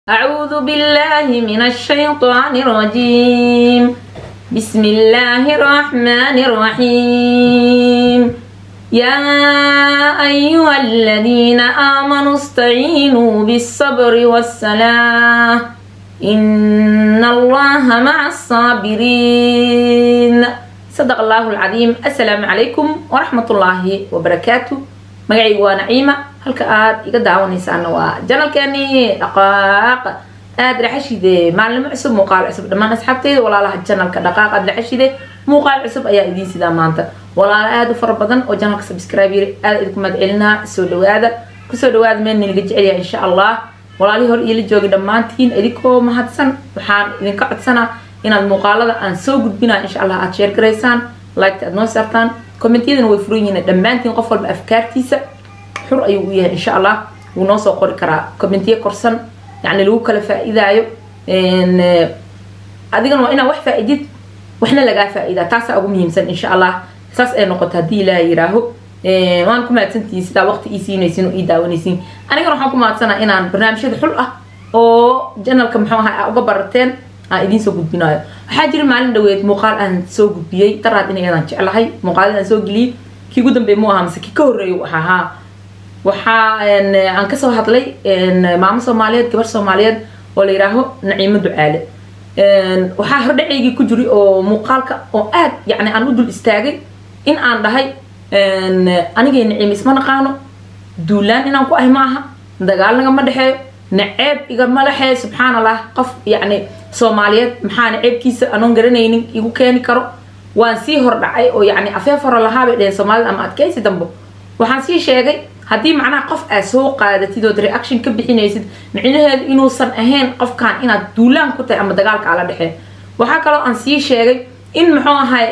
أعوذ بالله من الشيطان الرجيم بسم الله الرحمن الرحيم يا أيها الذين آمنوا استعينوا بالصبر والصلاة إن الله مع الصابرين صدق الله العظيم السلام عليكم ورحمة الله وبركاته magacaygu waa naciima halka aad iga daawanaysaana waa janalkeeni dhaqaaq aad dhaxashide maalimo cusub muuqaal cusub dhammaan asxaabteyda walaalaha janalka dhaqaaq aad dhaxashide muuqaal cusub ayaa idiin sidaa maanta walaalo aada u fara badan oo janalka subscribe yiri aada idinku mahadcelinaa soo dhawaada kusoo dhawaada meel ninaga jecelyaha insha allah walaalihii hor iila joogi dhammaantiin idinkoo mahadsan waxaan idinka codsanaa inaad muuqaalada aan soo gudbinaa insha allah aad sheer garaysaan liketa aad noo saartaan kommentiyadana way furan yihiin dhammaantiin qof walba afkaartiisa xur ayuu u yahay insha allah wuu noo soo qori karaa commentiye korsan yacni lagu kala faa-idaayo adigana waa inaa wax faa-idid waxna lagaa faa-idaa taasaa ugu muhiimsan insha allah saas ay noqoto haddii ilaaha yiraaho waan ku mahadsantihiin sidaa waqti ii siinaysin oo ii daawanaysiin anigana waxaan ku mahadsanaa inaan barnaamijyada xul ah oo janalka muxuu ahaa uga barateen aan idiin soo gudbinayo waxaa jira maalin dhaweed muuqaal aan soo gudbiyey daraad in ayadaan jeclahay muuqaalada aan soo geliyey kii ugu dambeey mu ahaa mise kii ka horreeya u ahaa waxaa aan kasoo hadlay maamo soomaaliyeed gabar soomaaliyeed oo la yidhaaho naciimo ducaale waxaa hordhaceygii ku jiri oo muuqaalka oo aad yacni aan u dul istaagay in aan dhahay anigay naciim isma naqaano duulaan inaan ku ahay ma aha dagaal nagama dhexeeyo naceeb igama dhexeeyo subxaan allah qof yacni soomaaliyeed maxaa naceebkiisa anoon garanaynin igu keeni karo waan sii hordhacay oo yacni afeef hore lahaabay dheheen soomaalida ama adkaysi dambo waxaan sii sheegay haddii macnaha qof aad soo qaadatid ood reaction ka bixinaysid micnaheedu inuusan ahayn qofkan inaad duulaan ku tahay ama dagaalka ala dhexee waxaa kaloo aan sii sheegay in muxuu ahay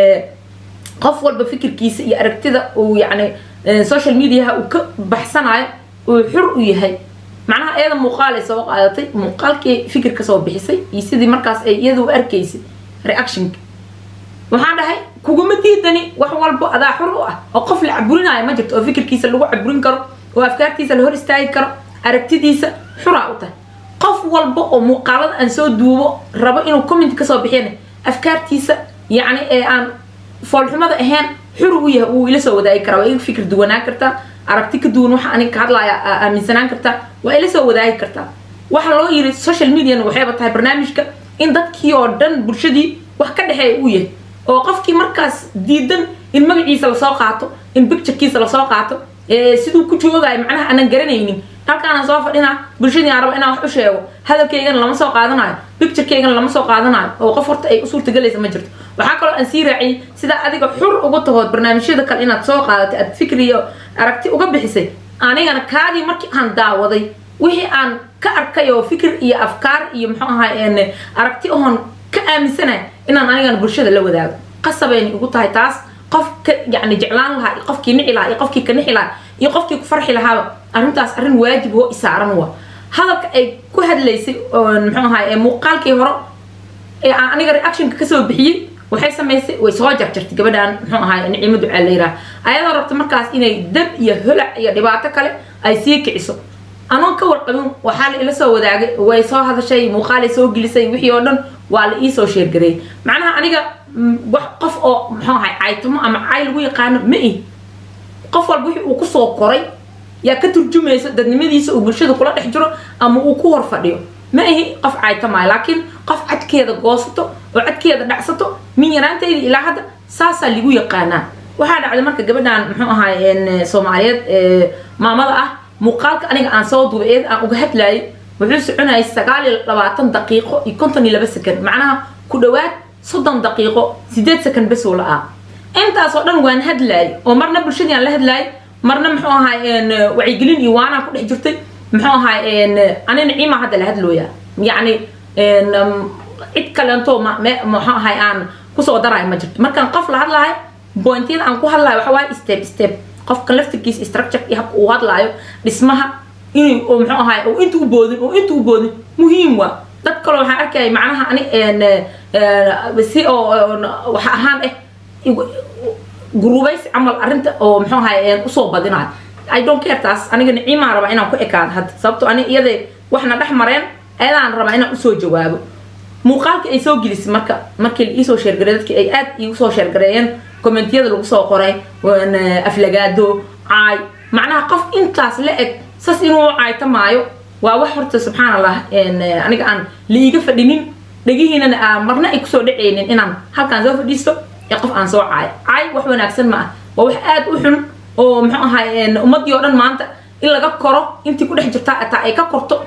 qof walba fikirkiisa iyo aragtida uu yacni social mediaha uu ka baxsanayo uu xur u yahay macnaha iyada muuqaal ay soo qaadatay muuqaalkii fikir kasoo bixisay iyo sidii markaas ay iyada u arkaysay reactionka waxaan dhahay kuguma diidani wax walbo adaa xur u ah oo qof la caburinaayo ma jirto oo fikirkiisa lagu caburin karo oo afkaartiisa la hor istaagi karo aragtidiisa xuraa u tahay qof walba oo muuqaalada aan soo duubo rabo inuu comment kasoo bixiyana afkaartiisa yacni ee aan foolxumada ahayn xur u yahay wuu ila soo wadaagi karaa waa iga fikir duwanaan kartaa aragti ka duwan waxa aniga ka hadlaaya aaminsanaan kartaa waa ila soo wadaagi kartaa waxa loo yiri social mediana waxayba tahay barnaamijka in dadkii oo dhan bulshadii wax ka dhexeeya uu yahay oo qofkii markaas diidan in magaciisa lasoo qaato in bicturekiisa lasoo qaato siduu ku joogayo macnaha aanan garanaynin halkaana soo fadhinaa bulshadii aan rabo inaan wax u sheego hadalkaygana lama soo qaadanayo bicturekeygana lama soo qaadanayo oo qof horta ay u suurtagalaysa ma jirto waxaa kaloo aan sii raaciyay sidaa adiga xur uga tahood barnaamijyada kale inaad soo qaadatay aad fikri iyo aragti uga bixisay anigana kaadii markii aan daawaday wixii aan ka arkay oo fikir iyo afkaar iyo muxuu ahay aragti oon ka aaminsanay inaan anigana bulshada la wadaago qasabayna igu tahay taas qof ka yani jeclaan lahaa iyo qofkii nici lahaa iyo qofkii ka nixi lahaa iyo qofkii ku farxi lahaaba arrintaas arrin waajib oo isaaran wa hadalka ay ku hadlaysay muxuu ahay muuqaalkii hore ee aan aniga reactionka kasoo bixiyey waxay samaysay way soo jarjartay gabadhan muxuu ahay nicimo ducaa la yiraah ayadoo rabta markaas inay dab iyo holac iyo dhibaato kale ay sii kiciso anoon ka warqabin waxaa la ila soo wadaagay way soo hadashay muuqaalay soo gelisay wixii oo dhan waa la iisoo sheergareeyay macnaha aniga wax qof oo muxuu ahay caytamo ama cay lagu yaqaano ma ihi qof walba wixii uu kusoo koray yaa ka turjumaysa dadnimadiisa uu bulshada kula dhex jiro ama uu ku hor fadhiyo ma ihi qof caytamaayo laakiin qof cadkeeda goosato oo cadkeeda dhacsato min yaraantayda ilaa hadda saasaa lagu yaqaanaa waxaa dhacday marka gabadhan muxuu ahay soomaaliyeed maamada ah muuqaalka aniga aan soo duubay eed aan uga hadlaayay wuxuu soconayay sagaal iyo labaatan daqiiqo iyo konton iyo laba second macnaha ku dhawaad soddon daqiiqo sideed second bes oo la-aa intaasoo dhan waan hadlaayay oo marna bulshadii aan la hadlaayay marna muxuu ahay wacyigelin iyo waanaan ku dhex jirtay muxuu ahay ani naciima hadda la hadlooya yacni cid kaleento muxuu ahay aan kusoo darayo ma jirto markaan qof la hadlaayo bointyada aan ku hadlayo waxa waaye step step qofka laftirkiisa structure iyo habka uu hadlaayo dhismaha in muxuu ahay oo inta u boodin oo inta u boodin muhiim waa dad kaloo waxaan arkaya macnaha ani si oo waxa ahaan eh gurubays camal arrinta oo muxuu ahay usoo badinayo i don't care taas aniga niciimaa rabaa inaan ku ekaado hadda sababto ani iyada waxna dhex mareen ayadaan rabaa inaan usoo jawaabo muuqaalkii ay soo gelisay marka markii la iisoo sheergaray dadkii ay aad iigu soo sheergareeyeen kommentiyada lagu soo qoray aflagaado caay macnaha qof intaas la eg sas inuu caayta maayo waa wax horta subxaan allah aniga aan liiga fadhinin dhegihiinana aan marna ay kusoo dhacaynin inaan halkaan soo fadhiisto ee qof aan soo caayo caay wax wanaagsan ma ah waa wax aad u xun oo muxuu ahay ummadii oo dhan maanta in laga koro intii ku dhex jirtaa ataa ay ka korto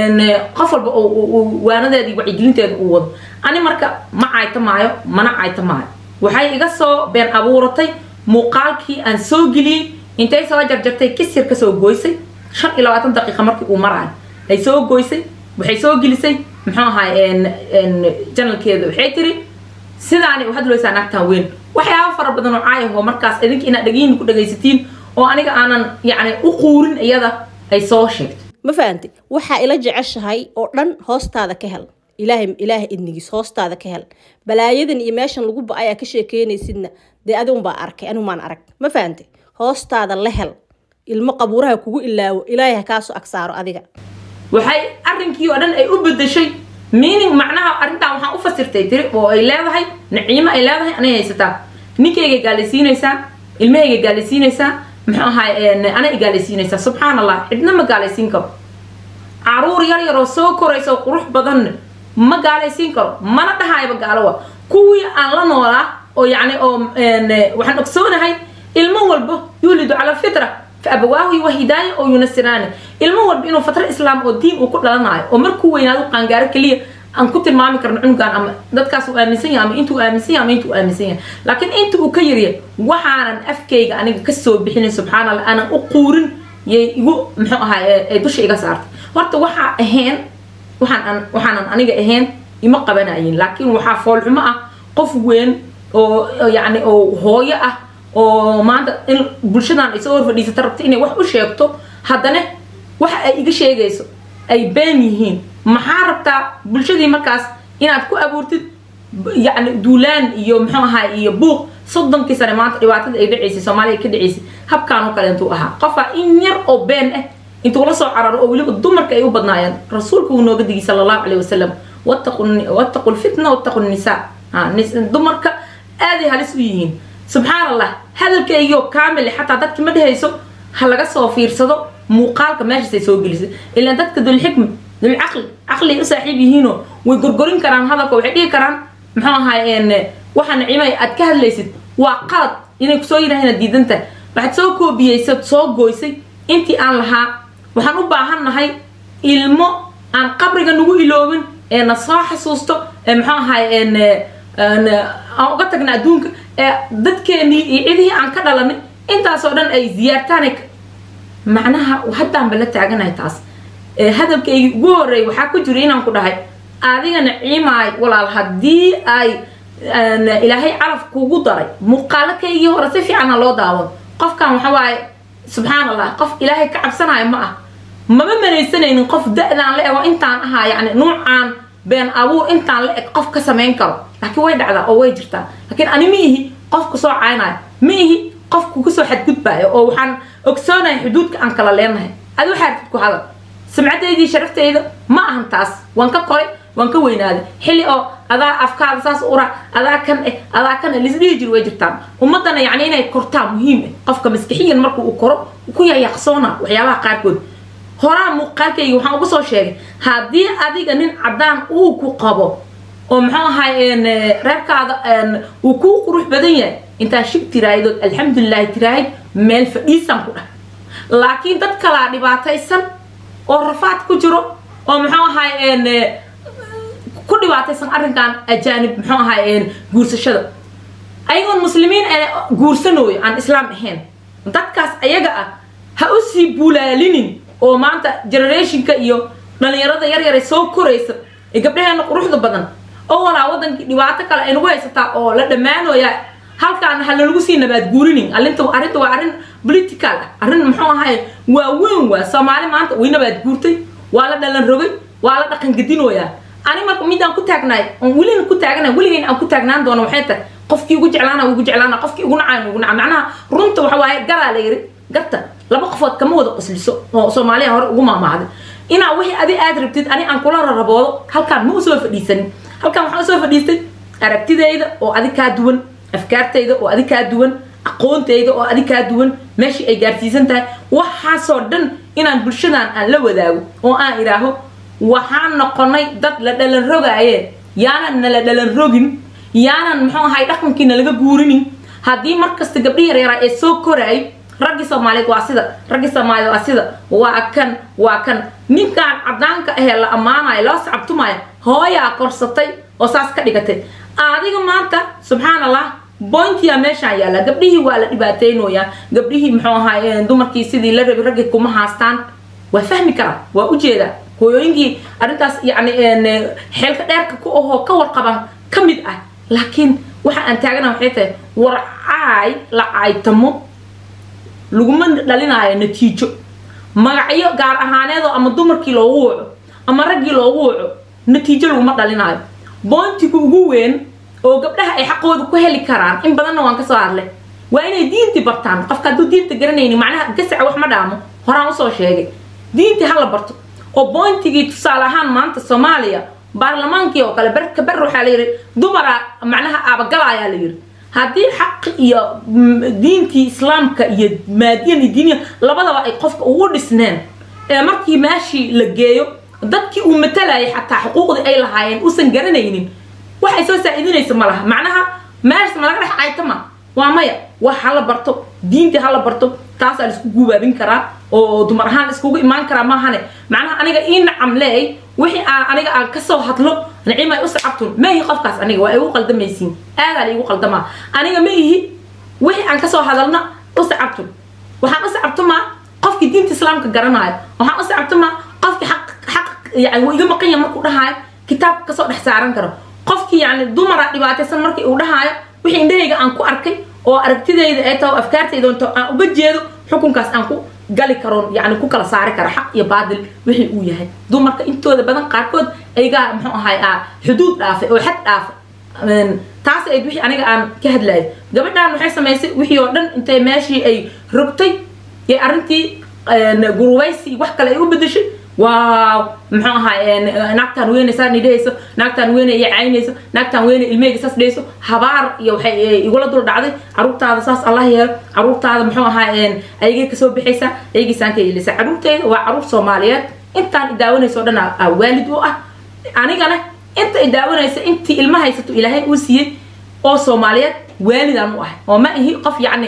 qof walba waanadeedii wacyigelinteeda uu wado ani marka ma caayta maayo mana caayta maayo waxay iga soo been abuuratay muuqaalkii aan soo geliyey intay soo jarjartay kisir ka soo gooysay shan iyo labaatan daqiiqa markii uu maraayo ay soo gooysay waxay soo gelisay muxuu ahay janalkeeda waxay tiri sidaani u hadlaysaa naagtaan weyn waxyaaba fara badan oo caayahoo markaas idinka inaad dhagihiin ku dhagaysatiin oo aniga aanan yacni u quurin iyada ay soo sheegto ma fahamtay waxaa ila jeceshahay oo dhan hoostaada ka hel ilaahay ilaahay idnigiis hoostaada ka hel balaayadan iyo meeshan lagu ba ayaa ka sheekeynaysidna dee adigunbaa arkay anigu maan arag ma fahamtay hoostaada la hel ilmo qabuuraha kugu ilaawo ilaahay ha kaasoo agsaaro adiga waxay arrinkii oo dhan ay u bedeshay meaning macnaha arrintan waxaan u fasirtay tiri oo ay leedahay naciimo ay leedahay anay haysataa ninkayga gaalaysiinaysaa ilmahayga gaalaysiinaysaa muxuu ahay ana igaalaysiinaysaa subxaan allah cidna ma gaalaysiin karo caruur yar yaroo soo koraysa oo qurux badanna ma gaalaysiin karo mana dhahayba gaalowa kuwii aan la noolaa oo yacni oo waxaan ogsoonahay ilmo walba yuulidu cala alfitra fa abawaahu wahidaaya oo yunasiraani ilmo walba inuu fatra islaam oo diin uu ku dhalanayo oo markuu weynaado qaangaaro keliya aan ku tilmaami karno cunugan ama dadkaas uu aaminsan yahay ama intuu aaminsan yahay ama intuu aaminsan yahay laakiin inta uu ka yaryahay waxaanan afkayga aniga kasoo bixinin subxaan allah aanan u quurin yay igu muxuu ahaa ay dusha iga saartay horta waxaa ahayn waxaan waxaanan aniga ahayn ima qabanayin laakiin waxaa foolxumo ah qof weyn oo yacni oo hooyo ah oo maanta in bulshadan ay soo hor fadhiisata rabta inay wax u sheegto haddana waxa ay iga sheegayso ay been yihiin maxaa rabtaa bulshadii markaas inaad ku abuurtid yacni duulaan iyo muxuu ahaa iyo buuq soddonkii sane maanta dhibaatada ay dhacaysay soomaaliya ka dhacaysay habkaan oo kale intuu ahaa qofaa in yar oo been ah intuu la soo cararo oo weliba dumarka ay u badnaayeen rasuulku uu nooga digay sala allahu caleyhi wasalam wattaqu lfitna wattaqu nisaa dumarka aaday halis u yihiin subxaan allah hadalkaygioo kaamil xataa dadki ma dhehayso ha laga soo fiirsado muuqaalka meeshaasay soo gelisay ilaan dadka dulxikma dulcaqli caqli ay u saaxiib yihiinoo way gorgorin karaan hadalka waxay dhihi karaan muxuu ahaay waxa nacimay aad ka hadlaysid waa qalad inay kusoo yidhahdeen diidanta waxaad soo koobiyeysad soo gooysay intii aan lahaa waxaan u baahan nahay ilmo aan qabriga nagu iloobin ee na soo xasuusto ee muxuu ahaay aan uga tagna adduunka ee dadkeenii iyo cidihii aan ka dhalanay intaasoo dhan ay ziyaartaan macnaha haddaanba la taaganahay taas hadalkaygii ugu horreeyay waxaa ku jira inaan ku dhahay adiga naciimaay walaal haddii ay ilaahay calaf kugu daray muuqaalakaygii hore si fiican ha loo daawan qofkan waxa waaye subxaan allah qof ilaahay ka cabsanaayo ma ah mama manaysanaynin qof da-daan la ego intaan ahaa yacni nuucaan been abuur intaan la eg qof ka samayn karo laakiin way dhacdaa oo way jirtaa laakiin ani ma ihi qofku soo caynayo ma ihi qofku kusoo xadgudbaayo oo waxaan ogsoonaya xuduudka aan kala leenahay adi waxaa artid ku hadal sumcadeydii sharafteyda ma ahan taas waan ka koray waan ka weynaaday xilli oo adaa afkaada saas ura adaa kan eh adaa kan eh lisdhihi jir way jirtaan ummadana yacni inay kortaa muhiim eh qofka maskixiyan marka uu koro ku yayaqsoona waxyaabaha qaarkood horaa muuqaalkayga waxaan uga soo sheegay haddii adiga nin caddaan uu ku qabo oo muxuu ahay reerkaada uu kuu qurux badan yahay intaa shib tiraahidood alxamdulilahi tiraahid meel fadhiisaan ku dhah laakiin dad kalaa dhibaataysan oo rafaad ku jiro oo muxuu ahay ku dhibaataysan arrinkan ajaanib muxuu ahay guursashada ayagoon muslimiin guursanooyo aan islaam ahayn dadkaas ayaga ah ha u sii bulaalinin oo maanta generationka iyo dhalinyarada yaryaray soo koraysa ee gabdhaheena quruxda badan oo walaa wadankii dhibaato kale ay nagu haysataa oo la dhammaanooya halkaan ha lalagu sii nabaad guurinin arrinta arrinta waa arrin political ah arrin muxuu ahay waa weyn waa soomaali maanta way nabaad guurtay waa la dhalan rogay waa la dhaqan gadinooyaa ani marka midaan ku taagnaay oon welina ku taagnaay weligeyn aan ku taagnaan doono waxay tahay qofkii ugu jeclaana ugu jeclaana qofkii ugu nacaan ugu nacaa macnaha runta waxa waaye garaa la yiri garta laba qofood kama wada qosliso oo soomaaliya hore ugu maamaahday inaa wixii adi aad rabtid ani aan kula raraboodo halkaan ma usoo fadhiisanin halkaan waxaan usoo fadhiistay aragtidayda oo adi kaa duwan afkaartayda oo adi kaa duwan aqoontayda oo adi kaa duwan meeshii ay gaarsiisan tahay waxaasoo dhan inaan bulshadan aan la wadaago oo aan idhaaho waxaan noqonay dad la dhalan rogaaye yaanan nala dhalan rogin yaanan muxuu ahay dhaqankiina laga guurinin haddii markasta gabdhihi yaryara ee soo koraay raggii soomaaliyeed waa sida raggii soomaaliyeed waa sida waa kan waa kan ninkaan cadaanka ahee la ammaanayo loo sacabtumaayo hooyaa korsatay oo saas ka dhigatay adiga maanta subxaan allah bointiya meeshaan yaalla gabdhihii waa la dhibaateynoyaa gabdhihii muxuu ahaay dumarkii sidii la rabi raggii kuma haastaan waa fahmi karaa waa ujeedaa hooyooyinkii arrintaas yacni xeelka dheerka ku ahoo ka warqaban ka mid ah laakiin waxa aan taagana waxay tahay war caay la caaytamo laguma dhalinaayo natiijo magacyo gaar ahaaneedoo ama dumarkii loogu waco ama raggii loogu waco natiijo laguma dhalinaayo boontiga ugu weyn oo gabdhaha ay xaqooda ku heli karaan in badanna waan kasoo hadlay waa inay diintii bartaan qofka hadduu diinta garanayni macnaha gasaca wax ma dhaamo horaan usoo sheegay diintii hala barto oo boontigii tusaale ahaan maanta soomaaliya baarlamaankii oo kale berka ber waxaa la yidhi dumara macnaha aabagalayaa la yidhi haddii xaq iyo diintii islaamka iyo maadiyan iyo diiniya labadaba ay qofka ugu dhisneen ee markii meeshii la geeyo dadkii uu matalayay xataa xuquuqdii ay lahaayeen uusan garanaynin waxay soo saa-idinaysa ma laha macnaha meeshas ma laga dhex caytama waa maya wax hala barto diintii hala barto taasaa laisku guubaabin karaa oo dumar ahaan iskugu imaan karaa maahane macnaha aniga ii nacam leey wixii aan aniga aan kasoo hadlo nicimay u sacabtun ma ihi qofkaas aniga waa igu qaldamaysiin aadaa la igu qaldamaa aniga ma ihi wixii aan kasoo hadalna u sacabtun waxaan u sacabtumaa qofkii diinta islaamka garanaayo waxaan u sacabtumaa qofkii xaq xaq yani wuu iga maqan yahay markuu dhahaayo kitaabka kasoo dhex saaran karo qofkii yani dumara dhibaataysan markii uu dhahaayo wixii indhahayga aan ku arkay oo aragtidayda ee taho afkaartayda onto aan uga jeedo xukunkaas aan ku gali karoon yani ku kala saari kara xaq iyo baadil wixii uu yahay dumarka intooda badan qaarkood ayagaa muxuu ahay a xuduud dhaafay oo xad dhaafay taas ayd wixii aniga aan ka hadlayo gabadhan waxay samaysay wixii oo dhan intay meeshii ay rogtay ee arrintii gurubaysi wax kale ay u bedeshay waaw muxuu ahaa naagtaan weyne saa nidhahayso naagtaan weyne iyo caynayso naagtaan weyne ilmeyga saas dhayso habaar iyo waxay igula dul dhacday caruurtaada saas allah yeelo caruurtaada muxuu ahaa ayagay kasoo bixaysaa ayagiisaan ka yeelaysa caruurteyda waa caruur soomaaliyeed intaan idaawanayso dhan aa waalid u ah anigana inta idaawanaysa intii ilma haysato ilaahay uu siiyey oo soomaaliyeed waalidaan u ahay oo ma ihi qof yacni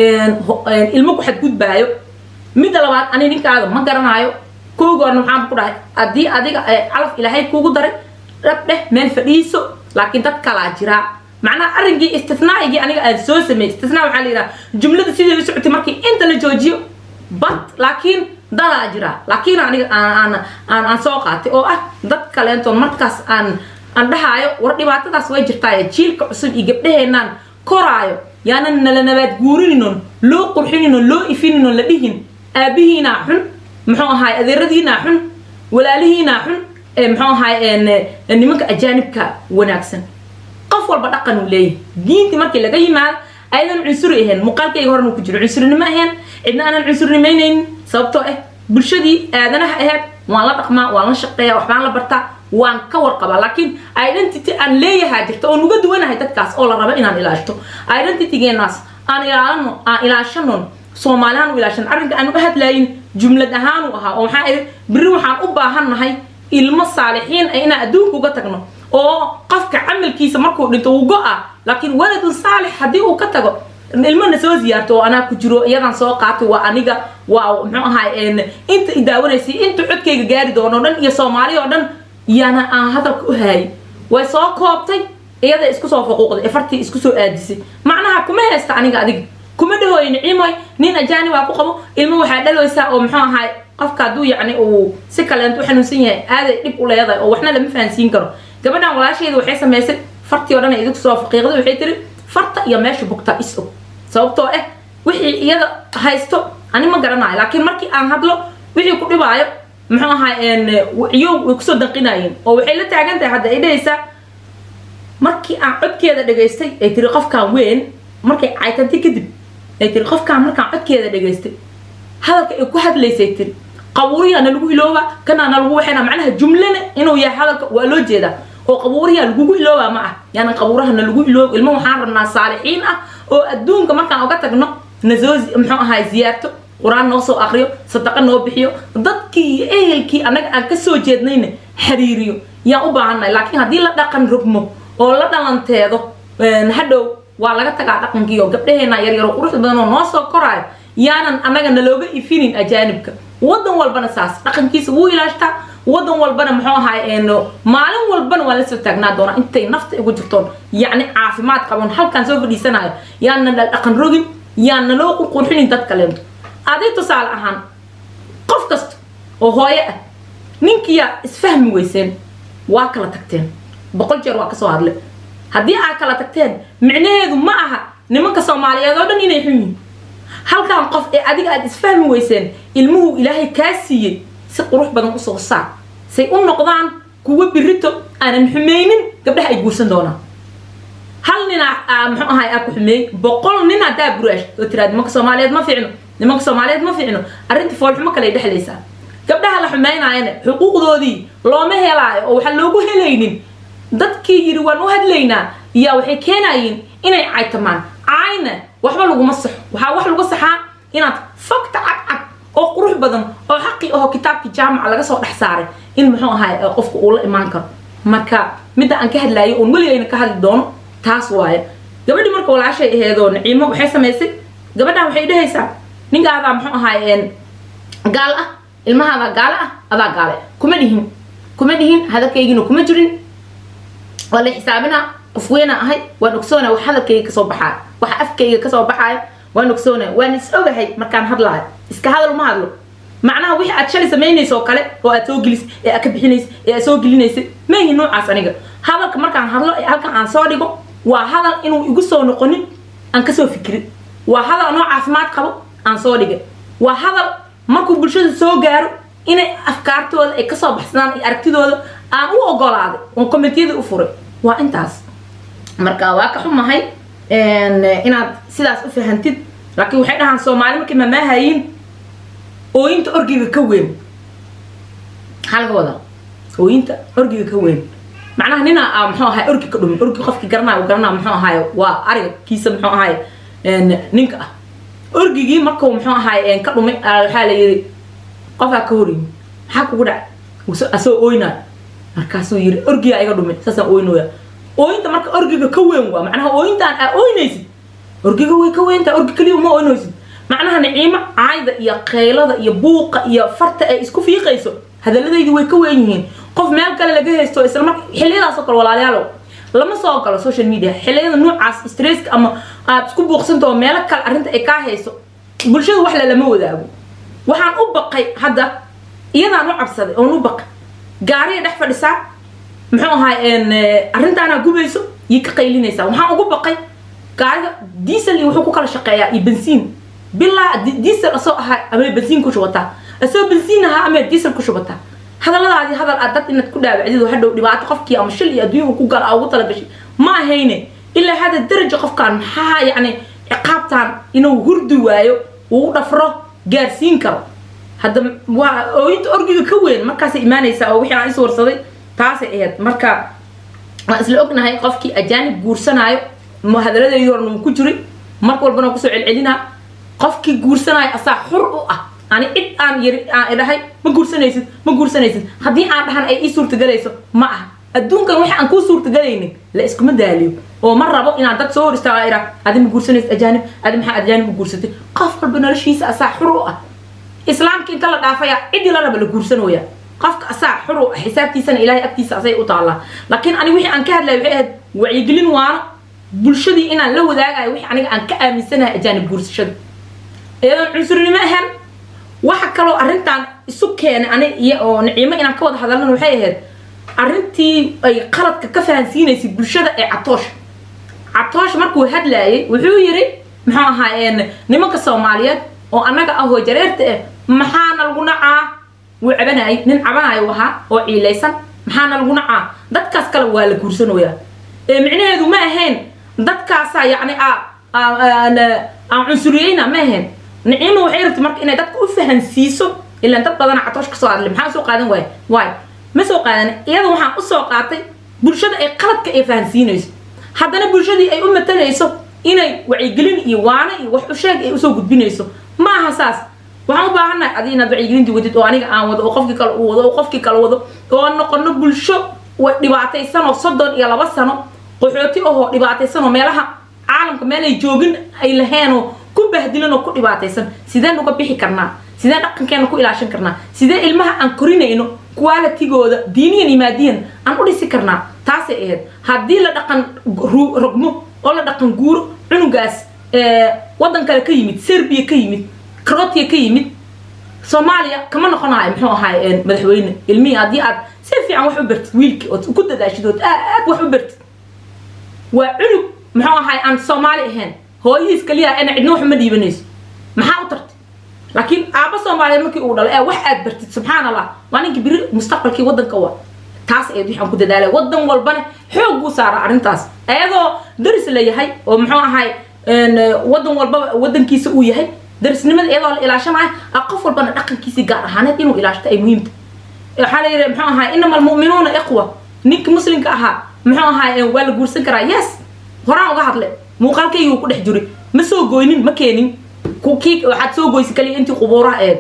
ilmo ku xadgudbaayo midda labaad ani ninkaada ma garanaayo koogoorna waxaan ku dhahay haddii adiga calaf ilaahay kuugu daray dhab dheh meel fadhiiso laakiin dad kalaa jiraa macnaha arrinkii istisnaaigii aniga aan soo sameeyey istisnaa waxaa la yidhaha jumlada sidii u socotay markii inta la joojiyo bad laakiin dadaa jiraa laakiin aniga aan aan aan soo qaatay oo ah dad kaleentoon markaas aan aan dhahaayo war dhibaatadaas way jirtaaye jiilka cusub iyo gabdhaheenaan koraayo yaanan nala nabaad guurininon loo qurxininon loo ifininon la dhihin aabihiinaa xun muxuu ahaay adeeradiinaa xun walaalihiinaa xun muxuu ahaay nimanka ajaanibka wanaagsan qof walba dhaqan uu leeyahay diintii markii laga yimaado ayadan cunsuri ahayn muuqaalkayga horena ku jiro cunsurnimo ahayn cidna aanan cunsurnimaynaynin sababtoo ah bulshadii aadanaha ahayd waan la dhaqmaa waan la shaqeeyaa waxbaan la bartaa waan ka warqabaa laakiin identity aan leeyahaa jirta oo nuga duwanahay dadkaas oo la rabo inaan ilaashto identitygeenaas aan ilaalano aan ilaashanon soomaalihaan u ilaashan arrinka aan u hadlaayin jumlad ahaan u ahaa oo waxaa idhi beri waxaan u baahannahay ilmo saalixiin ah inaan adduunka uga tagno oo qofka camalkiisa markuu dhinto wuu go-a laakiin waladun saalix haddii uu ka tago ilmana soo ziyaarto oo anaa ku jiro iyadan soo qaatay waa aniga waa muxuu ahaay inta idaawanaysay inta codkayga gaari doono o dhan iyo soomaali oo dhan yaana aan hadalka u haayay way soo koobtay iyada isku soo faquuqday efartii isku soo aadisay macnaha kuma haysta aniga adiga kuma dhahooyo niciimoy nin ajaani waa ku qabo ilmo waxaa dhalowaysaa oo muxuu ahaay qofka hadduu yacni uu si kaleento u xanuunsan yahay aaday dhib u leedahay oo waxna lama fahansiin karo gabadhan walaasheeda waxay samaysay fartii oo dhan idinku soo faqiiqday waxay tiri farta iyo meesha bugtaa is og sababtoo ah wixii iyada haysto ani ma garanayo laakiin markii aan hadlo wixii ku dhibaayo muxuu ahaay iyow way kusoo danqinayeen oo waxay la taagan tahay hadda ay dhahaysaa markii aan codkeeda dhagaystay ay tiri qofkan weyn markay caytantay kadib ay tiri qofkaan markaan codkeeda dhagaystay hadalka ay ku hadlaysay tiri qabuuriyaa na lagu ilooba kanaa na lagu waxayna macnaha jumlana inuu yahay hadalka waa loo jeedaa oo qabuuriyaa lagugu ilooba ma ah yani qabuuraha na lagu ilooba ilmo waxaan rabnaa saalixiin ah oo adduunka markaan uga tagno nasoo muxuu ahaay ziyaarto qur-aan noo soo akriyo sadaqa noo bixiyo dadkii iyo ehelkii annaga aan kasoo jeednayna xiriiriyo yaan u baahannahay laakiin haddii la dhaqan rogmo oo la dhalanteedo hadhow waa laga tagaa dhaqankii oo gabdhaheena yaryaro quruxda badan oo noo soo koraayo yaanan annaga nalooga ifinin ajaanibka wadan walbana saas dhaqankiisa wuu ilaashtaa wadan walbana muxuu ahaay maalin walbana waa la soo taagnaa doonaa intay nafta igu jirtoon yacni caafimaad qaban halkaan soo fadhiisanayo yaana dhaqan rogin yaana loo qurqurxinin dad kaleento aday tusaale ahaan qof kasta oo hooyo ah ninkiyaa isfahmi weyseen waa kala tagteen boqol jeer waa kasoo hadle haddii aad kala tagteen micnaheedu ma aha nimanka soomaaliyeed oo dhan inay xun yihin halkan qof ee adiga aad isfahmi weyseen ilmuhu ilaahay kaa siiyey si qurux badan usoo saar say u noqdaan kuwa birito aanan xumaynin gabdhaha ay guursan doonaan hal nina muxuu ahay aa ku xumeeyey boqol nin haddaa buraash oo tiraad nimanka soomaaliyeed ma fiicno nimanka soomaaliyeed ma fiicno arrinta foolxumo kale ay dhexlaysaa gabdhaha la xumaynaayana xuquuqdoodii looma helaayo oo waxaan loogu helaynin dadkii yidhi waan u hadlaynaa iyaa waxay keenayiin inay caytamaan caayna waxba laguma saxo waxaa wax lagu saxaa inaad fogta cadcad oo qurux badan oo xaqii aho kitaabkii jaamaca laga soo dhex saaray in muxuu ahay qofka uu la imaan karo marka midda aan ka hadlaayo oon weligayna ka hadli doono taas waaye gabadhii marka walaashay aheedoo naciimo waxay samaysay gabadhan waxay dhehaysaa ninkaadaa muxuu ahaay gaal ah ilmahaada gaale ah adaa gaale kuma dhihin kuma dhihin hadalkaygina kuma jirin waa la xisaabinaa qof weynaa ahay waan ogsoonaa wax hadalkayga kasoo baxaaya waxa afkayga kasoo baxaaya waan ogsoonaa waan is ogahay markaan hadlaayo iska hadal ma hadlo macnaha wixii aad shalay samaynaysa oo kale oo aad soo gelis ee aad ka bixinaysa ee aad soo gelinaysa maahi noocaas aniga hadalka markaan hadlo ee halkan aan soo dhigo waa hadal inuu igu soo noqonin aan kasoo fikirin waa hadal anoo caafimaad qabo aan soo dhigay waa hadal markuu bulshada soo gaaro inay afkaartooda ay kasoo baxsadaan iyo aragtidooda aan u ogolaaday oon kommentiyada u furay waa intaas marka waa ka xumahay inaad sidaas u fahantid laakiin waxay dhahaan soomaali markay mamaahayiin ooyinta orgiga ka weyn maxaa laga wadaa ooyinta orgiga ka weyn macnaha nina muxuu ahay orgi ka dhumin orgi qofkii garanayo garanaa muxuu ahaay waa ariga kiisa muxuu ahaay ninka ah orgigii markuu muxuu ahaay ka dhumay waxaa la yiri qofaa ka horyimi maxaa kugu dhac asoo ooynaayo markaasuu yiri orgigaa iga dhumay saasaan ooynooya ooyinta marka orgiga ka weyn waa macnaha ooyintaan aa ooynaysid orgiga way ka weyntaa orgi keliya uma ooynaysid macnaha niciimo caayda iyo qaylada iyo buuqa iyo farta ay isku fiiqayso hadaladaydi way ka weyn yihiin qof meel kale laga haysto isla marka xilliyadaasoo kale walaalayaalow lama soo galo social media xilliyada noocaas stresska ama aad isku buuqsantaho meelo kale arrinta ay kaa hayso bulshada wax lalama wadaago waxaan u baqay hadda iyadaan u cabsaday oon u baqay gaariya dhex fadhisaa muxuu ahaay arrintaanaa gubayso iyo ka qaylinaysaa waxaan ugu baqay gaariga diesel iyo wuxuu ku kala shaqeeyaa iyo bensiin bilaa diesel asoo ahaa ama bensiin ku shubataa asoo bensiin ahaa ama diesel ku shubataa hadalladaadii hadal aad dad inaad ku dhaawacdid hadhow dhibaato qofkii ama shil iyo adduunka ku gala ugu talagashay ma ahayne ilaa hada daraja qofkaan maxaa yacni ciqaabtaan inuu hurdi waayo uu dhafro gaarsiin karo hadda waa ooyinta orgiga ka weyn markaasay imaanaysaa oo wixii aan is warsaday taasay ahayd marka waan isla ognahay qofkii ajaanib guursanaayo hadaladeedii horna wuu ku jiray marka walbana kusoo celcelinaa qofkii guursanaayo asaa xur u ah ani cid aan yiri aan idhahay ma guursanaysid ma guursanaysid haddii aan dhahan ay ii suurtagalayso ma aha adduunkan wixii aan kuu suurtagalaynin la iskuma daaliyo oo ma rabo inaan dad soo hor istaaga idhaa adi ma guursanaysid ajaanib adi maxaa ajaanib u guursatay qof walba noloshiisa asaa xur u ah islaamka inta la dhaafaya ciddii la raba la guursanooya qofka asaa xur u ah xisaabtiisana ilaahay agtiisa asay u taallaa laakiin ani wixii aan ka hadlaya waxay ahayd wacyigelin waano bulshadii inaan la wadaagayo wixii aniga aan ka aaminsanahay ajaanib guursashada iyadoon cunsurinimo ahaan waxa kaloo arrintan isu keenay ani iyo oo niciimo inaan ka wada hadalana waxay ahayd arrintii ay qaladka ka fahansiinaysay bulshada ee catoosh catoosh markuu hadlaayay wuxuu yiri muxuu ahaa nimanka soomaaliyeed oo annaga ahoo jareerta ah maxaana lagu nacaa wuu cabanayay nin cabanayo ahaa oo ciilaysan maxaana lagu nacaa dadkaas kale waa la guursanoyaa ee micnaheedu ma ahayn dadkaasaa yacni aan cunsuriyeyna ma ahayn niciima waxay rabtay marka inay dadka u fahansiiso ilaan dad badana catoosh ka soo hadlay maxaa soo qaadan waaya waay ma soo qaadan iyada waxaan usoo qaatay bulshada ay qaladka ay fahansiinayso haddana bulshadii ay u matalayso inay wacyigelin iyo waane iyo wax u sheeg ay usoo gudbinayso ma aha saas waxaan u baahannahay adi inaad wacyigelintii wadid oo aniga aan wado oo qofkii kale uu wado oo qofkii kale wado oo noqono bulsho dhibaataysan oo soddon iyo laba sano qaxooti ahoo dhibaataysan oo meelaha caalamka meel ay joogin ay laheen oo ku bahdilan oo ku dhibaataysan sideen uga bixi karnaa sideen dhaqankeena ku ilaashan karnaa sidee ilmaha aan korinayno qualitigooda diiniyan iyo maadiyan aan u dhisi karnaa taasay ahayd haddii la dhaqan rogmo oo la dhaqan guuro cunugaas waddan kale ka yimid serbiya ka yimid croatia ka yimid soomaaliya kama noqonayo muxuu ahaay madaxweyne ilmihii haddii aad si fiican wax u bartid wiilkii ood ku dadaashid ood aad wax u bartid waa cunug muxuu ahaay aan soomaali ahayn hooyihiis kaliya ina cidna wax uma dhiibanayso maxaa u tartay laakiin aabba soomaaliyeed markii uu dhalo ee wax aad bartid subxaan allah waa ninkii biri mustaqbalkii waddanka waa taas ayad waxaan ku dadaalay waddan walbana xoog buu saaraa arrintaas iyadoo daris la yahay oo muxuu ahaay waddan walbaba waddankiisa uu yahay darisnimada iyadoo la ilaashanayo qof walbana dhaqankiisii gaar ahaaneed inuu ilaashto ay muhiimta waxaa la yidhi muxuu ahaay inama almu'minuuna iqwa ninka muslimka ahaa muxuu ahaay waa la guursan karaa yes horaan uga hadle muuqaalkayguu ku dhex jiray ma soo goynin ma keenin kii waxaad soo goysa kaliya intii qubuuraha aheed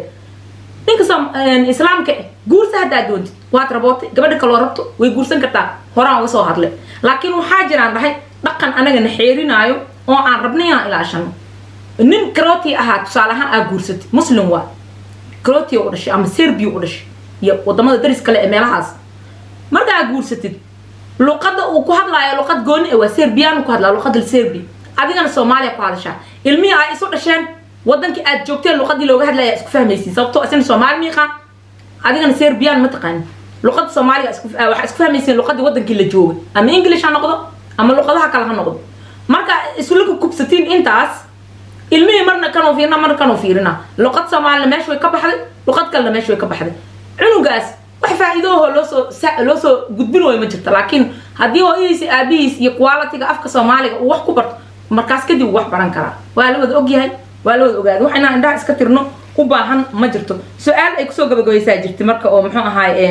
ninka islaamka eh guursa haddaad doontid waad rabootay gabadha kaloo rabto way guursan kartaa horaan uga soo hadle laakiin waxaa jiraan dhahay dhaqan anagana xeerinaayo oo aan rabnay inaan ilaashano nin croatia ahaa tusaale ahaan aa guursatay muslim waa croatia u dhashay ama serbia u dhashay iyo wadamada daris kale ee meelahaas markaa guursatid luqadda uu ku hadlaayo luqad gooni ah waa serbiyaanu ku hadlaa luqadda serbia adigana soomaaliya ku hadashaa ilmihii ay isu dhasheen wadankii aad joogteen luqadii looga hadlaya isku fahmaysiin sababtoo isna soomaali miiqa adigana serbiyaan ma taqaani luqadda soomaaliga waxaa isku fahmaysiin luqadii wadankii la joogay ama english ha noqdo ama luqadaha kale ha noqdo marka isla kubsatiin intaas ilmihii marna kanuu fiirina marna kanuu fiirina luqad soomaalina meesha way ka baxday luqad kalena meesha way ka baxday cunugaas wax faa'iidooho loosoo loo soo gudbin wayo ma jirta laakiin haddii hooyadiisa aabihiis iyo qualitiga afka soomaaliga uu wax ku barto markaas kadib uu wax baran karaa waa la wada ogyahay waa la wada ogaaday wax inaan indhaha iska tirno u baahan ma jirto su-aal ay kusoo gabagabaysaa jirta marka oo muxuu ahaay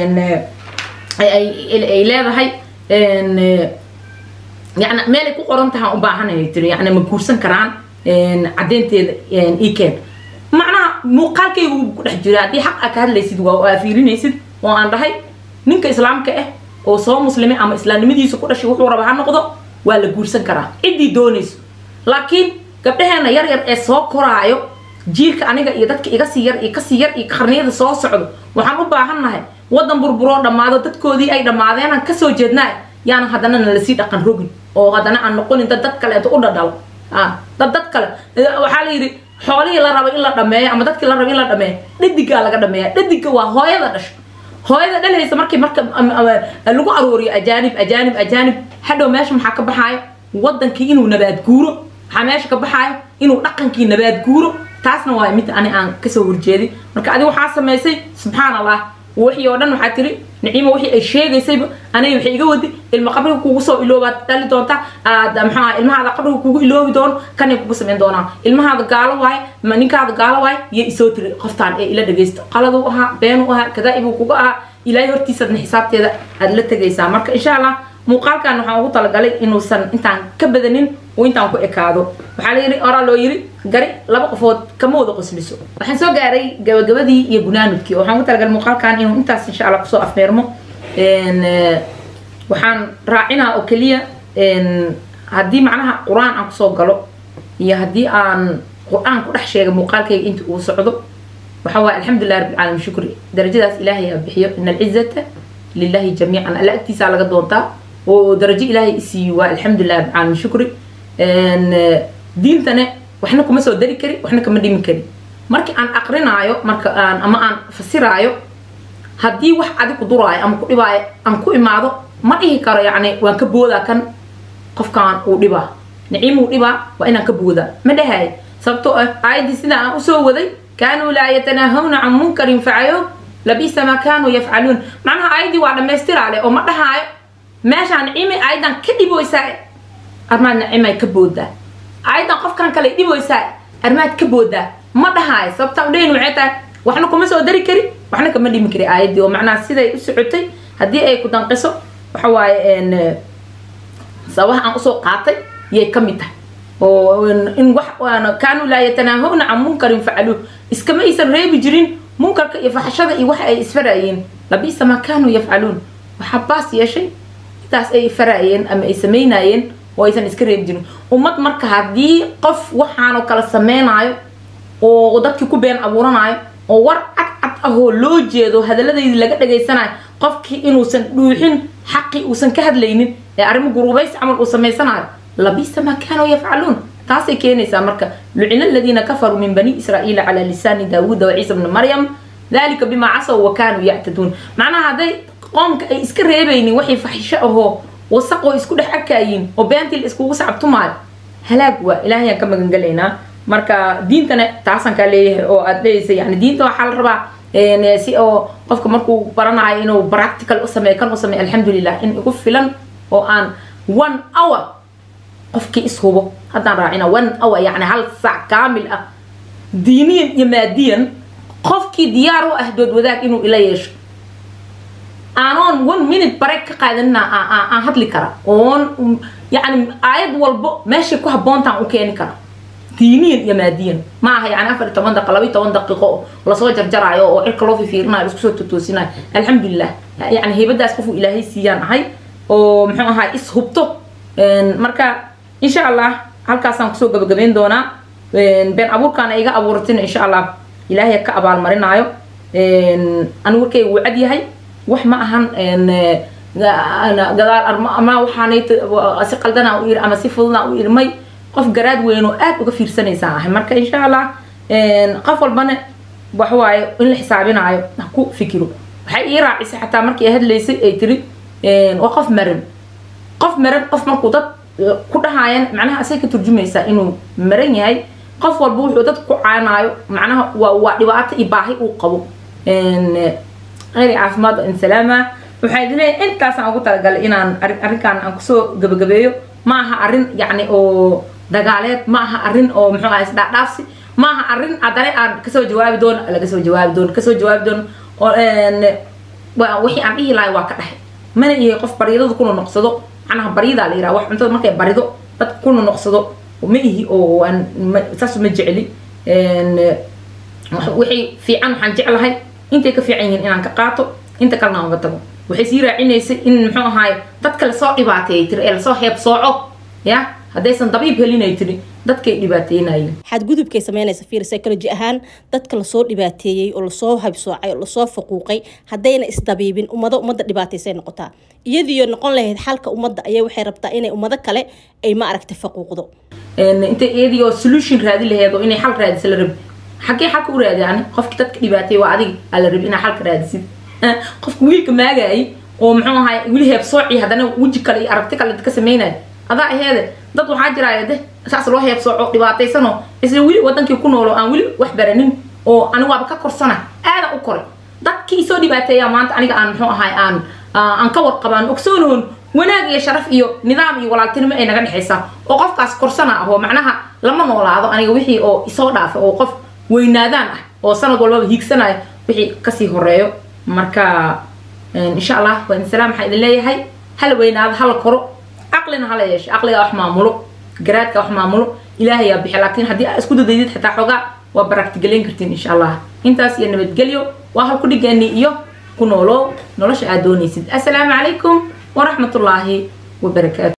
ay leedahay yani meel ay ku qoran tahaan u baahanay tiri yani ma guursan karaan caddeynteeda ikeen macnaha muuqaalkaygu ku dhex jira haddii xaq aa ka hadlaysid waa aa fiirinaysid oo aan dhahay ninka islaamka ah oo soo muslimay ama islaamnimadiisa ku dhashay wuxuu raba ha noqdo waa la guursan karaa ciddii doonayso laakiin gabdhaheena yar yar ee soo koraayo jiilka aniga iyo dadka iga sii yar iyo kasii yar iyo qarniyada soo socdo waxaan u baahannahay waddan burburoo dhammaado dadkoodii ay dhammaadeen aan kasoo jeednaa yaana haddana na lasii dhaqan rogin oo haddana aan noqonin dad dad kaleeto u dhadhalo dad dad kale waxaa la yidhi xoolihii la raba in la dhameeyo ama dadkii la raba in la dhameeyo dhadigaa laga dhameeya dhadiga waa hooyada dhasho hooyada dhalhaysa markii marka lagu aruuriyo ajaanib ajaanib ajaanib hadhow meesha maxaa ka baxaayo wadankii inuu nabaad guuro waxaa meesha ka baxaayo inuu dhaqankii nabaad guuro taasna waa mid ani aan kasoo horjeedin marka adi waxaa samaysay subxaan allah wixii oo dhan waxaa tiri niciimo wixii ay sheegaysayba aniga waxay iga wadi ilma qabriga kugu soo iloobaad dhali doonta aad maxaa ilmahaada qabriga kugu iloobi doono kanay kugu samayn doonaa ilmahaada gaalo waaye ma ninkaada gaalo waaye iyo isoo tiri qoftaan ee ila dhagaysta qaladuu ahaa beenuu ahaa kadaa'ibuu kuga ahaa ilaahay hortiisaadna xisaabteeda aad la tegaysaa marka insha allah muuqaalkan waxaan ugu talagalay inuusan intaan ka badanin uu intaan ku ekaado waxaa layidhi oraa loo yidhi gari laba qofood kama wada qosliso waxaan soo gaaray gabagabadii iyo gunaanudkii waxaan ugu talagalay muuqaalkan inuu intaas insha allah kusoo afmeermo waxaan raacinaa oo keliya haddii macnaha qur-aan aan kusoo galo iyo haddii aan qur-aan ku dhex sheega muuqaalkayga inta uu socdo waxa waaye alxamdulilah rabbi alcaalamiin shukri darajadaas ilaahay aa bixiyo in alcizata lilahi jamiican alla agtiisaa laga doontaa oo darajo ilaahay isiiyo waa alxamdulilah rabbi alcaalamiin shukri diintane waxna kuma soo dari kari waxna kama dhimi kari markii aan aqrinaayo marka aan ama aan fasiraayo haddii wax adig ku duraayo ama ku dhibaayo aan ku imaado ma dhihi karo yacni waan ka boodaa kan qofkaan uu dhibaa niciimuu dhibaa waa inaan ka boodaa ma dhahayo sababtoo ah aayaddii sida aan usoo waday kaanuu laa yatanaahawna can munkarin facayo labisa maa kaanuu yafcaluun macnaha aayaddii waa dhammaystiraale oo ma dhahaayo meeshaan niciimay aayaddan ka dhiboysaa armaad niciimay ka boodaa aayaddan qofkan kale dhiboysaa armaad ka boodaa ma dhahaayo sababta udhayn waxay tahay waxna kuma soo dari kari waxna kama dhimi kari aayaddii oo macnaha siday u socotay haddii ay ku danqiso waxa waaye sabaha aan usoo qaatay yay ka mid tahay oo in wax kaanuu laa yatanaahawna can munkarin facaluuh iskama aysan reebi jirin munkarka iyo faxashada iyo waxa ay isfaraayeen labisa maa kaanuu yafcaluun waxaa baas yeeshay intaas ay faraayeen ama ay samaynayeen oo aysan iska reebi jirin ummad marka haddii qof waxaanoo kala sameynaayo oo dadkii ku been abuuranayo oo war cad cad ahoo loo jeedo hadaladeydii laga dhageysanayo qofkii inuusan dhuuxin xaqii uusan ka hadlaynin ee arrimo gurubaysi camal uu samaysanayo labisa maa kaanuu yafcaluun taasay keenaysaa marka lucina aladiina kafaruu min bani israa'iila calaa lisaani daawuuda wa ciisa bni maryam dalika bimaa casaw wa kaanuu yactaduun macnaha hadday qoomka ay iska reebaynin waxay faxisho ahoo wasaqoo isku dhex arkaayiin oo beentii la iskugu sacabtumaayo halaag waa ilaahayaan ka magangelaynaa marka diintana taasaan kaa leeyahay oo aad leeyaysa yani diinta waxaa la rabaa si oo qofka markuu baranayo inuu practical u sameeyo kan u sameeyo alxamdulilah in igu filan oo aan one hour qofkii ishubo haddaan raacina one hour yani hal saac kaamil ah diiniyan iyo maadiyan qofkii diyaar u ah dood wadaag inuu ila yeesho aanoon one minute bareeg ka qaadanina aan hadli kara oon yani aayad walbo meeshay ku habboontaan u keeni kara diiniyan iyo maadiyan ma aha yani afar iyo toban daqiiqo laba iyo toban daqiiqo lasoo jarjaraayo oo cirka loo fifiirinayo isku soo totoosinayo alxamdulilah yani heybadaas qofuu ilaahay siiyaan ahay oo muxuu ahaa is hubto marka insha allah halkaasaan kusoo gabagabayn doonaa been abuurkaana iga abuuratina insha allah ilaahay ka abaalmarinaayo anu warkayga wuu cad yahay wax ma ahan gadaal ama waxaanay si qaldana u iri ama si fududna u irmay qof garaad weyn oo aad uga fiirsanaysaan ahay marka insha allah qof walbana waxawaaye in la xisaabinaayo ha ku fikiro waxay ii raacisay xataa markii ay hadlaysay ay tiri waa qof maran qof maran qof markuu dad ku dhahaayan macnaha asay ka turjumaysaa inuu maran yahay qof walba wuxuu dad ku caanaayo macnaha waa waa dhibaato iyo baahi uu qabo khayri caafimaad oo insalaama waxaa idin leeyahay intaasaan ugu talagalay inaan arrinkan aan kusoo gabagabeeyo ma aha arrin yacni oo dagaaleed ma aha arrin oo muxuu ahay isdhaadhaafsi ma aha arrin haddana aan kasoo jawaabi doono laga soo jawaabi doono kasoo jawaabi doono wixii aan dhihi lahay waa ka dhahay mana yahay qof baryadada kuna noqsado macnaha baryadaa la yiraha wax cuntada markay barido dad kuna noqsado ma ihi oo aan saas ma jecli wixii fiican waxaan jeclahay intay ka fiican yihiin inaan ka qaato inta kalena aan uga tago waxay sii raacinaysay in muxuu ahaay dadka lasoo dhibaateeyay tiri ee lasoo heeb sooco ya haddaysan dabiib helinay tiri dadkay dhibaateynayeen xadgudubkay sameynaysa fiir psychology ahaan dadka lasoo dhibaateeyey oo lasoo habsoocay oo lasoo faquuqay haddayna isdabiibin ummado ummadda dhibaataysay noqotaa iyadiyo noqon lahayd xalka ummadda ayay waxay rabtaa inay ummado kale ay ma aragta faquuqdo intay iyadii oo solution raadi laheed oo inay xal raadisa la rabi xaggee xalka u raadi ani qofki dadka dhibaateeyey waa adiga aa la rabi inaa xalka raadisid qofka wiilka maagaayay oo muxuu ahaay wili heeb sooci haddana weji kale iyo aragti kale ka sameynaya adaa aheede dad waxaa jiraya de saas loo heeb sooco dhibaataysanoo isla weli wadankii ku noolo aan weli wax baranin oo ani waaba ka korsana aadan u koray dadkii soo dhibaateeya maanta aniga aan muxuu ahaay aan aan ka warqabaan ogsoonoon wanaag iyo sharaf iyo nidaam iyo walaaltinimo ay naga dhexaysaa oo qofkaas korsana ah oo macnaha lama noolaado aniga wixii oo isoo dhaafa oo qof weynaadaan ah oo sanad walbaba hiigsanaya wixii kasii horeeyo marka insha allah waa insalaam waxaa idin leeyahay hala weynaado hala koro caqlina hala yeesho caqliga wax maamulo garaadka wax maamulo ilaahay yaa bixi laakiin haddii aad isku dadaydid xitaa xoogaa waa baraktigelayn kartiin insha allah intaas iyo nabadgelyo waa halku dhigeeni iyo ku noolow nolosha aad doonaysid assalaamu calaykum waraxmatullaahi wabarakaatu